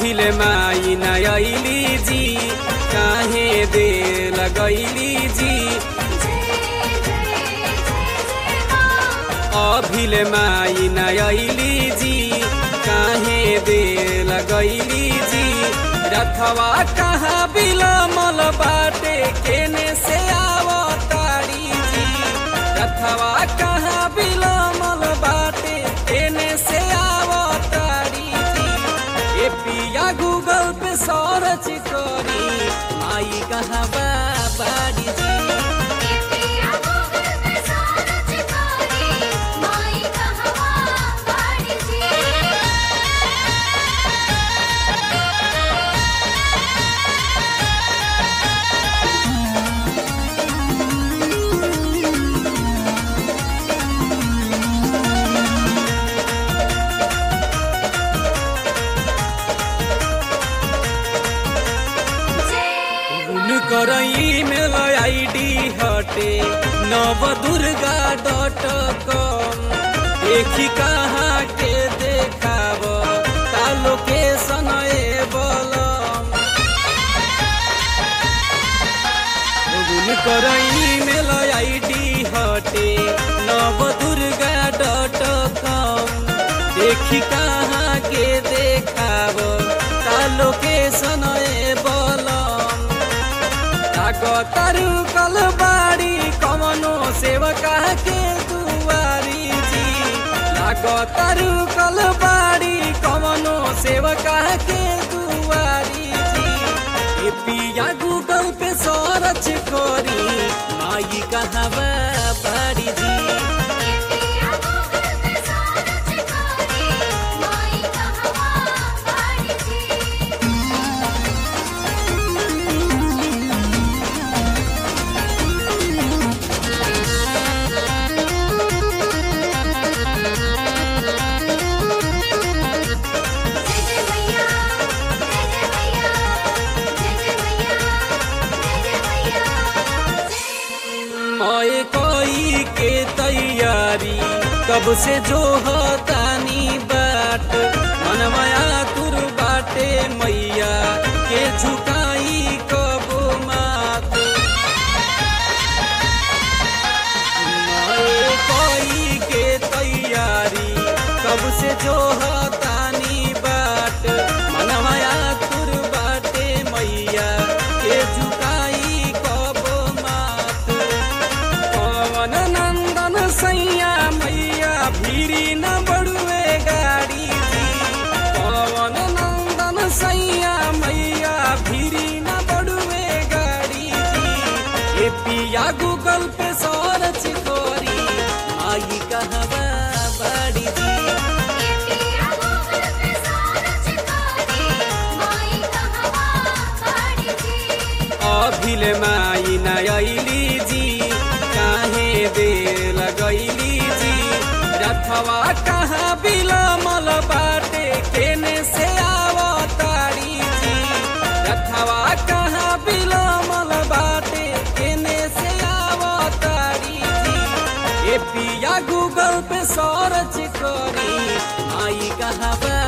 अभिले माई नयली जी काहे दे लगैली जी अभिले माई नयली जी काहे दे लगैली जी रथवा कहाँ बिलमल बाटे केने से आवतारी जी रथवा कहाँ बिलमल बाटे केने से आवतारी जी ए पिया गूगल पे सर्च करी आई कहाँ बा बाड़ी जी कर ईमेल आईडी हटे नव दुर्गा डॉट कॉम देखी कहाँ के देखाब का लोकेशन ए बलम कर ईमेल आईडी हटे नव दुर्गा डॉट कॉम देखी कहाँ के देखाब का लोकेशन ए बलम तारू कल बाड़ी कमनो सेवका के दुआरी जी लागो तारू कल बाड़ी कमनो सेवका के दुआरी जी ए पिया गूगल पे सर्च करी माई कहाँ बाड़ी जी ओए कोई के तैयारी कब से जो तानी बाट मनमाया तुर बाटे मैया के झुकाई कब मात ओए कोई के तैयारी कब से जो तानी बाट मनमाया तुर बाटे मैया के झुकाई कब मात पवन नंदन सैया मैया भीरी न बड़ुए गाड़ी जी पवन नंदन सैया मैया भीरी न बड़ुए गाड़ी जी ए पिया गूगल पे सर्च करी आई कहवा बाड़ी जी अभिले माई नयली जी काहे दे लगैली जी रथवा कहाँ बिलमल बाटे केने से आवतारी जी रथवा कहाँ बिलमल बाटे केने से आवतारी जी ए पिया गूगल पे सर्च करी आई कहाँ बा